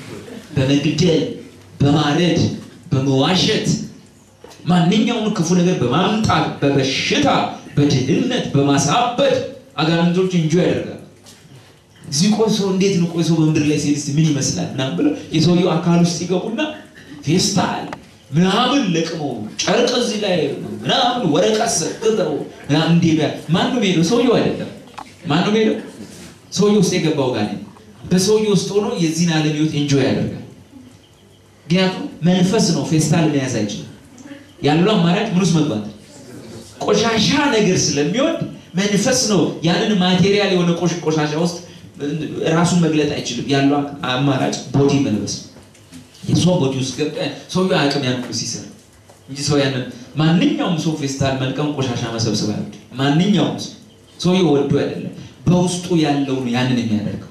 በመግደል በማረድ በመዋሸት ማንኛውም ክፉ ነገር በማምጣት በበሽታ በድህነት በማሳበድ አጋንንቶች እንጆ ያደርጋል። እዚህ ቆይ ሰው እንዴት ነው ቆይ ሰው በምድር ላይ ሲሄድ ምን ይመስላል ምናምን ብለው የሰውየው አካል ውስጥ ይገቡና ፌስታል ምናምን ለቅመው ጨርቅ እዚህ ላይ ምናምን ወረቀት ሰቅተው ምናምን እንዴ ማን ነው ሄደው? ሰውየው አይደለም። ማን ነው ሄደው? ሰውየው ውስጥ የገባው ጋር በሰውየው ውስጥ ሆኖ የዚህን ዓለም ህይወት ኤንጆይ ያደርጋል። ምክንያቱም መንፈስ ነው፣ ፌስታል መያዝ አይችልም። ያለው አማራጭ ምን ውስጥ መግባት ቆሻሻ ነገር ስለሚወድ መንፈስ ነው። ያንን ማቴሪያል የሆነ ቆሻሻ ውስጥ ራሱን መግለጥ አይችልም። ያለው አማራጭ ቦዲ መልበስ የሰው ቦዲ ውስጥ ገብተ ሰውየው አቅም ያን ሁሉ ሲሰራ እንጂ ሰው ያንን ማንኛውም ሰው ፌስታል መልቀም ቆሻሻ መሰብሰብ አይወድ። ማንኛውም ሰው ሰውየው ወዶ አይደለም፣ በውስጡ ያለው ነው ያንን የሚያደርገው።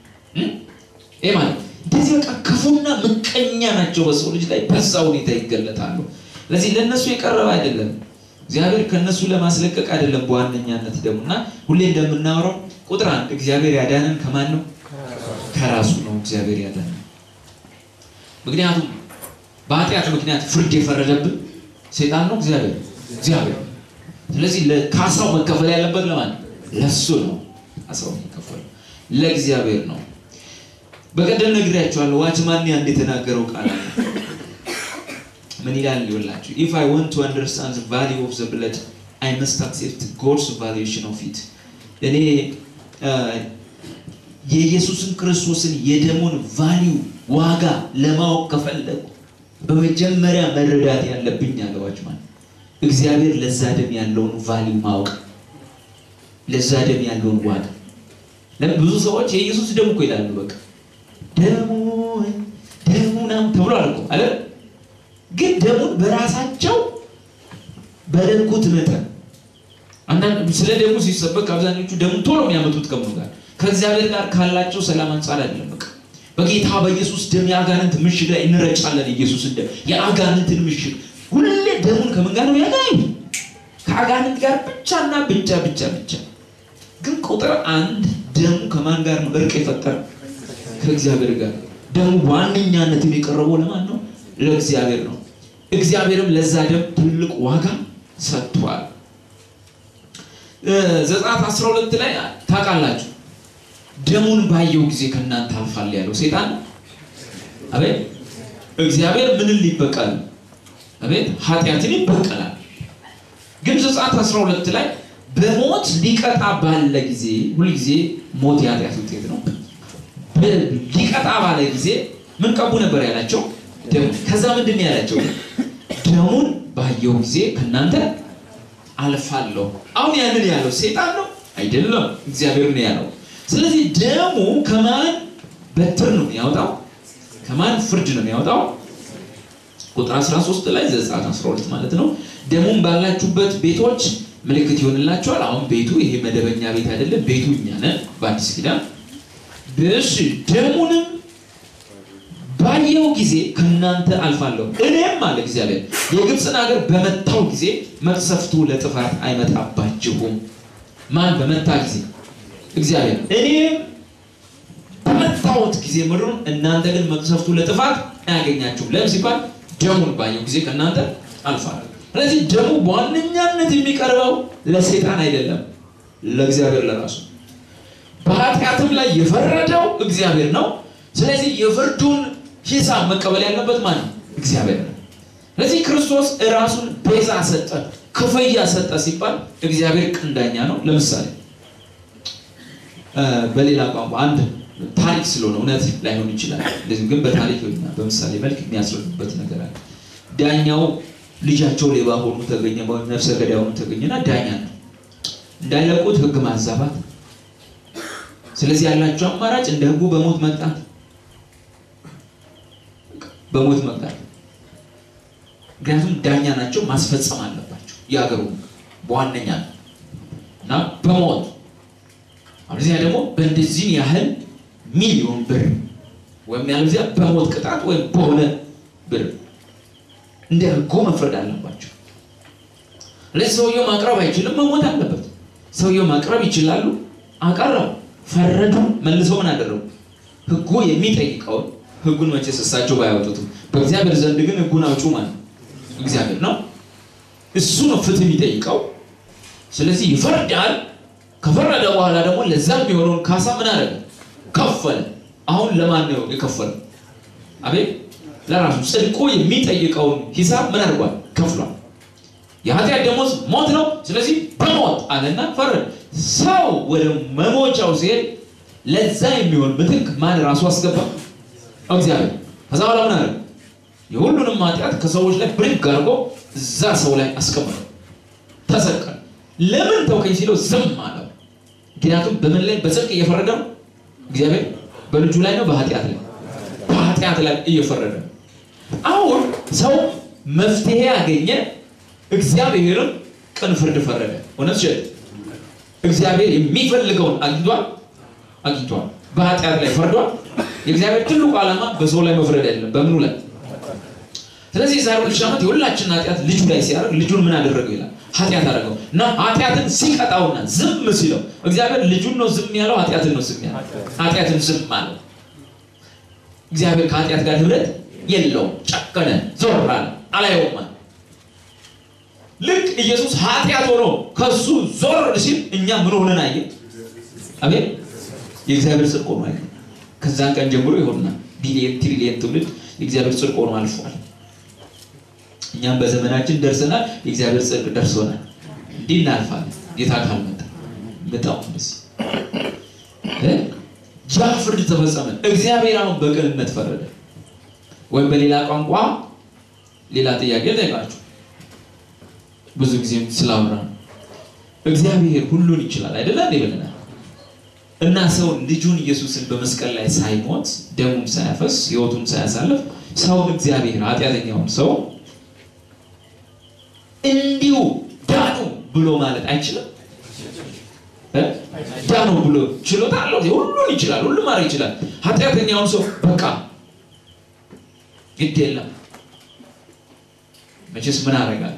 ይህ ማለት እንደዚህ በቃ ክፉና ምቀኛ ናቸው በሰው ልጅ ላይ በዛ ሁኔታ ይገለጣሉ። ስለዚህ ለእነሱ የቀረበ አይደለም። እግዚአብሔር ከእነሱ ለማስለቀቅ አይደለም በዋነኛነት ደግሞ እና ሁሌ እንደምናወራው ቁጥር አንድ እግዚአብሔር ያዳነን ከማን ነው? ከራሱ ነው እግዚአብሔር ያዳነን። ምክንያቱም በኃጢአት ምክንያት ፍርድ የፈረደብን ሴጣን ነው እግዚአብሔር እግዚአብሔር። ስለዚህ ካሳው መከፈል ያለበት ለማን? ለሱ ነው። ካሳው የሚከፈለው ለእግዚአብሔር ነው። በቀደም ነግሬያቸዋለሁ። ዋችማን አንድ የተናገረው ቃል አለ። ምን ይላል ይወላችሁ? if i want to understand the value of the blood i must accept god's valuation of it እኔ የኢየሱስን ክርስቶስን የደሙን ቫሊዩ ዋጋ ለማወቅ ከፈለጉ በመጀመሪያ መረዳት ያለብኝ አለዋች ማለት እግዚአብሔር ለዛ ደም ያለውን ቫሊዩ ማወቅ ለዛ ደም ያለውን ዋጋ ብዙ ሰዎች የኢየሱስ ደም እኮ ይላሉ። በቃ ደሙ ደሙ ምናምን ተብሏል እኮ አለ። ግን ደሙን በራሳቸው በለኩት መጠን አንዳንድ ስለ ደሙ ሲሰበክ አብዛኞቹ ደሙ ቶሎ የሚያመጡት ከምኑ ጋር ከእግዚአብሔር ጋር ካላቸው ሰላም አንጻር አይደለም። በቃ በጌታ በኢየሱስ ደም የአጋንንት ምሽግ ላይ እንረጫለን። ኢየሱስን ደም የአጋንንትን ምሽግ ሁሌ ደሙን ከምን ጋር ነው ያገናኙ? ከአጋንንት ጋር ብቻና ብቻ ብቻ ብቻ። ግን ቁጥር አንድ ደሙ ከማን ጋር ነው እርቅ የፈጠረ? ከእግዚአብሔር ጋር። ደሙ ዋነኛነትን የቀረበው ለማን ነው? ለእግዚአብሔር ነው። እግዚአብሔርም ለዛ ደም ትልቅ ዋጋ ሰጥቷል። ዘጸአት 12 ላይ ታውቃላችሁ፣ ደሙን ባየው ጊዜ ከእናንተ አልፋል ያለው ሴጣን አቤት እግዚአብሔር ምንን ሊበቀል አቤት ኃጢአትን ይበቀላል። ግን ዘጸአት 12 ላይ በሞት ሊቀጣ ባለ ጊዜ ሁልጊዜ ሞት የኃጢአት ውጤት ነው። ሊቀጣ ባለ ጊዜ ምን ቀቡ ነበር ያላቸው? ደሙ። ከዛ ምንድን ነው ያላቸው? ደሙን ባየው ጊዜ ከእናንተ አልፋለሁ። አሁን ያንን ያለው ሴጣን ነው አይደለም፣ እግዚአብሔር ነው ያለው። ስለዚህ ደሙ ከማን በትር ነው የሚያወጣው? ከማን ፍርድ ነው የሚያወጣው? ቁጥር 13 ላይ ዘጸአት 12 ማለት ነው። ደሙን ባላችሁበት ቤቶች ምልክት ይሆንላችኋል። አሁን ቤቱ ይሄ መደበኛ ቤት አይደለም፣ ቤቱ እኛ ነን በአዲስ ኪዳን። እሺ ደሙንም ባየው ጊዜ ከእናንተ አልፋለሁ እኔም አለ እግዚአብሔር የግብፅን ሀገር በመታው ጊዜ መቅሰፍቱ ለጥፋት አይመጣባችሁም። ማን በመታ ጊዜ? እግዚአብሔር። እኔም በመታወት ጊዜ ምድሩን፣ እናንተ ግን መቅሰፍቱ ለጥፋት አያገኛችሁም። ለምን ሲባል ደሙን ባየው ጊዜ ከእናንተ አልፋለሁ። ስለዚህ ደሙ በዋነኛነት የሚቀርበው ለሴጣን አይደለም፣ ለእግዚአብሔር ለራሱ። በኃጢአትም ላይ የፈረደው እግዚአብሔር ነው። ስለዚህ የፍርዱን ሂሳብ መቀበል ያለበት ማን ነው? እግዚአብሔር ነው። ስለዚህ ክርስቶስ ራሱን ቤዛ ሰጠ፣ ክፍያ ሰጠ ሲባል እግዚአብሔር ቀንዳኛ ነው። ለምሳሌ በሌላ ቋንቋ አንድ ታሪክ ስለሆነ እውነት ላይሆን ይችላል። እንደዚሁ ግን በታሪክ ወይና በምሳሌ መልክ የሚያስረዱበት ነገር አለ። ዳኛው ልጃቸው ሌባ ሆኑ ተገኘ፣ ወይም ነፍሰ ገዳይ ሆኑ ተገኘና ዳኛ ነው እንዳይለቁት ሕግ ማዛባት። ስለዚህ ያላቸው አማራጭ እንደ ሕጉ በሞት መቅጣት በሞት መቅጣት። ምክንያቱም ዳኛ ናቸው፣ ማስፈጸም አለባቸው የሀገሩ በዋነኛ ነው እና በሞት አለዚያ ደግሞ በእንደዚህ ያህል ሚሊዮን ብር ወይም ያለዚያ በሞት ቅጣት ወይም በሆነ ብር እንደ ህጉ መፍረድ አለባቸው። ስለዚህ ሰውየው ማቅረብ አይችልም፣ መሞት አለበት። ሰውየው ማቅረብ ይችላሉ፣ አቀረቡ፣ ፈረዱ። መልሰው ምን አደረጉ? ህጉ የሚጠይቀውን ህጉን መቼስ እሳቸው ባያወጡትም በእግዚአብሔር ዘንድ ግን ህጉን አውጪው ማለት እግዚአብሔር ነው። እሱ ነው ፍትህ የሚጠይቀው። ስለዚህ ይፈርዳል። ከፈረደ በኋላ ደግሞ ለዛ የሚሆነውን ካሳ ምን አደረገ? ከፈለ። አሁን ለማን ነው የከፈለው? አቤት ለራሱ ጽድቁ የሚጠይቀውን ሂሳብ ምን አድርጓል? ከፍሏል። የኃጢአት ደሞዝ ሞት ነው። ስለዚህ በሞት አለና ፈረደ። ሰው ወደ መሞቻው ሲሄድ ለዛ የሚሆን ምትክ ማን ራሱ አስገባ? እግዚአብሔር። ከዛ በኋላ ምን አደረገ? የሁሉንም ኃጢአት ከሰዎች ላይ ብድግ አድርጎ እዛ ሰው ላይ አስቀመጠው። ተሰቀለ። ለምን ተውከኝ ሲለው ዝም አለው። ምክንያቱም በምን ላይ በጽድቅ እየፈረደ ነው? እግዚአብሔር በልጁ ላይ ነው፣ በኃጢአት ላይ በኃጢአት ላይ እየፈረደ ነው። አሁን ሰው መፍትሄ ያገኘ፣ እግዚአብሔርም ቅን ፍርድ ፈረደ። እውነት ሸ እግዚአብሔር የሚፈልገውን አግኝቷል አግኝቷል። በኃጢአት ላይ ፈርዷል። የእግዚአብሔር ትልቁ ዓላማ በሰው ላይ መፍረድ አይደለም፣ በምኑ ላይ ስለዚህ የዛሬ ሁለት ሺህ ዓመት የሁላችንን ኃጢአት ልጁ ላይ ሲያደርግ ልጁን ምን አደረገው ይላል ኃጢአት አደረገው እና ኃጢአትን ሲቀጣውና ዝም ሲለው እግዚአብሔር ልጁን ነው ዝም ያለው ኃጢአትን ነው ዝም ያለው ኃጢአትን ዝም አለው እግዚአብሔር ከኃጢአት ጋር ህብረት የለውም ጨከነ ዞር አለ አላየውም አለ ልክ ኢየሱስ ኃጢአት ሆኖ ከሱ ዞር ሲል እኛ ምን ሆነን አየ አቤት የእግዚአብሔር ጽድቅ ሆኖ አየ ከዛን ቀን ጀምሮ ይሆንና ቢሊየን ትሪሊየን ትውልድ የእግዚአብሔር ጽድቅ ሆኖ አልፏል እኛም በዘመናችን ደርሰናል። የእግዚአብሔር ጽድቅ ደርሶናል። እንዲህ እናልፋለን። ጌታ ካልመጣ መጣው ደስ ያ ፍርድ ተፈጸመ። እግዚአብሔር አሁን በቅንነት ፈረደ። ወይም በሌላ ቋንቋ ሌላ ጥያቄ ጠይቃችሁ ብዙ ጊዜም ስላወራ እግዚአብሔር ሁሉን ይችላል አይደለ እንዴ ብለናል። እና ሰው ልጁን ኢየሱስን በመስቀል ላይ ሳይሞት ደሙን ሳያፈስ ሕይወቱን ሳያሳልፍ ሰውን እግዚአብሔር ኃጢአተኛውን ሰው እንዲሁ ዳኑ ብሎ ማለት አይችልም። እ? ዳኑ ብሎ ችሎታ አለው። ሁሉን ይችላል፣ ሁሉም ማድረግ ይችላል። ኃጢአተኛውን ሰው በቃ ግድ የለም መቼስ ምን አደርጋለሁ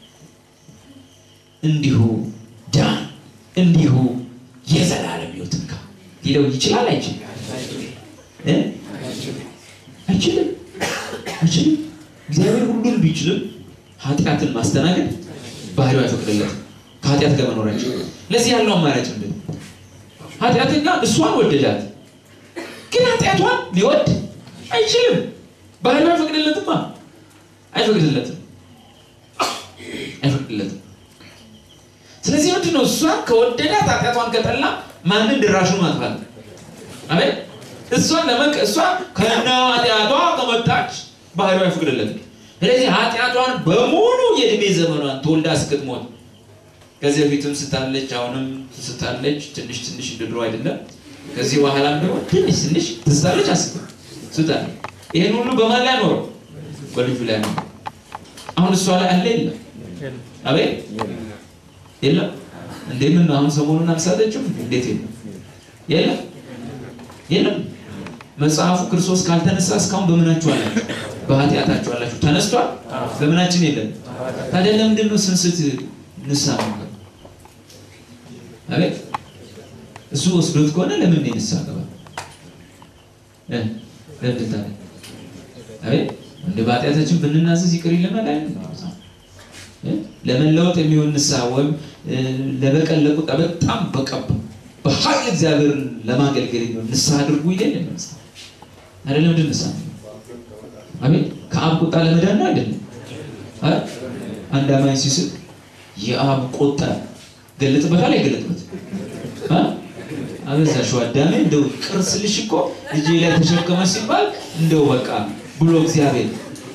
እንዲሁ ዳን እንዲሁ የዘላለም ሕይወት እንካ ሊለው ይችላል አይችልም? እ? አይችልም አይችልም። እግዚአብሔር ሁሉን ቢችልም ኃጢአትን ማስተናገድ ባህሪው አይፈቅድለትም። ከኃጢአት ጋር መኖራቸው ለዚህ ያለው አማራጭ ምንድን ነው? ኃጢአተኛ እሷን ወደዳት፣ ግን ኃጢአቷን ሊወድ አይችልም። ባህሪው አይፈቅድለትማ፣ አይፈቅድለትም፣ አይፈቅድለትም። ስለዚህ ምንድን ነው እሷን ከወደዳት ኃጢአቷን ከጠላ ማንን ድራሹን ማጥፋት አቤት እሷን ለመቅ እሷ ከነ ኃጢአቷ ከመጣች ባህሪው አይፈቅድለትም። ስለዚህ ኃጢአቷን በሙሉ የእድሜ ዘመኗን ተወልዳ እስክትሞት ከዚህ በፊትም ስታለች፣ አሁንም ስታለች፣ ትንሽ ትንሽ እንደ ድሮ አይደለም። ከዚህ በኋላም ደግሞ ትንሽ ትንሽ ትስታለች፣ አስብ ስታለች። ይህን ሁሉ በማን ላይ ኖረው? በልጁ ላይ ነው። አሁን እሷ ላይ አለ የለም? አቤት የለም። እንዴ ምን ነው አሁን ሰሞኑን አልሳተችም? እንዴት የለም? የለም የለም። መጽሐፉ ክርስቶስ ካልተነሳ እስካሁን በምናችሁ አላችሁ? በኃጢአታችሁ አላችሁ። ተነስቷል። በምናችን የለም። ታዲያ ለምንድን ነው ስንስት ንስሐ ነው? አቤት እሱ ወስዶት ከሆነ ለምን ነው ንስሐ ገባ? እ ለምን ታዲያ አቤት እንደ በኃጢአታችን ብንናዘዝ ይቅር ይለናል አይደል? እ ለመለወጥ የሚሆን ንስሐ ወይም ለበቀል ለቁጣ በጣም በቃ በኃይል እግዚአብሔርን ለማገልገል የሚሆን ንስሐ አድርጉ ይለኝ ነው አይደለም? ምንድን ንስሐ አቤት ከአብ ቁጣ ለመዳን ነው አይደለም? አንድ አማኝ ሲስቅ የአብ ቁጣ ገለጥበታል አይገለጥበት? አበዛሽው አዳሜ እንደው ቅርስ ልሽ እኮ ልጄ ላይ ተሸከመ ሲባል እንደው በቃ ብሎ እግዚአብሔር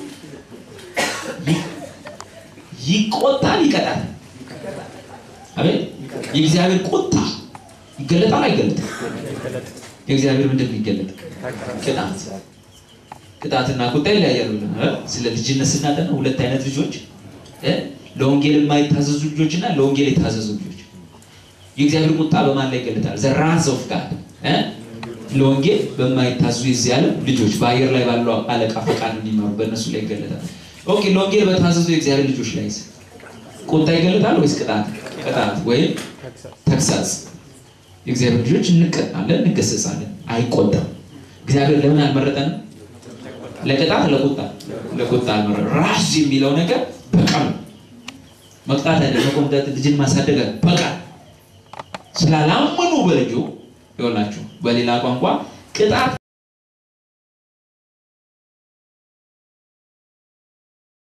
ይቆጣል፣ ይቀጣል። አቤት የእግዚአብሔር ቁጣ ይገለጣል አይገለጥም? የእግዚአብሔር ምንድን ነው ይገለጥ? ቅጣት ቅጣትና ቁጣ ይለያያሉ። ስለ ልጅነት ስናጠና ሁለት አይነት ልጆች ለወንጌል የማይታዘዙ ልጆች እና ለወንጌል የታዘዙ ልጆች። የእግዚአብሔር ቁጣ በማን ላይ ይገለጣል? ዘ ራዝ ኦፍ ጋድ ለወንጌል በማይታዙ የዚህ ዓለም ልጆች በአየር ላይ ባለው አለቃ ፈቃድ እንዲማሩ በእነሱ ላይ ይገለጣል። ኦኬ ለወንጌል በታዘዙ የእግዚአብሔር ልጆች ላይ ቁጣ ይገለጣል ወይስ ቅጣት? ቅጣት ወይም ተግሳጽ። የእግዚአብሔር ልጆች እንቀጣለን፣ እንገሰጻለን፣ አይቆጣም። እግዚአብሔር ለምን አልመረጠንም? ለቅጣት ለቁጣ ለቁጣ አልመረጠም። ራስ የሚለው ነገር በቀል መቅጣት አይደለም፣ መቆምጠጥ፣ ልጅን ማሳደግ በቀል ስላላመኑ በልጁ ይሆናችሁ በሌላ ቋንቋ ቅጣት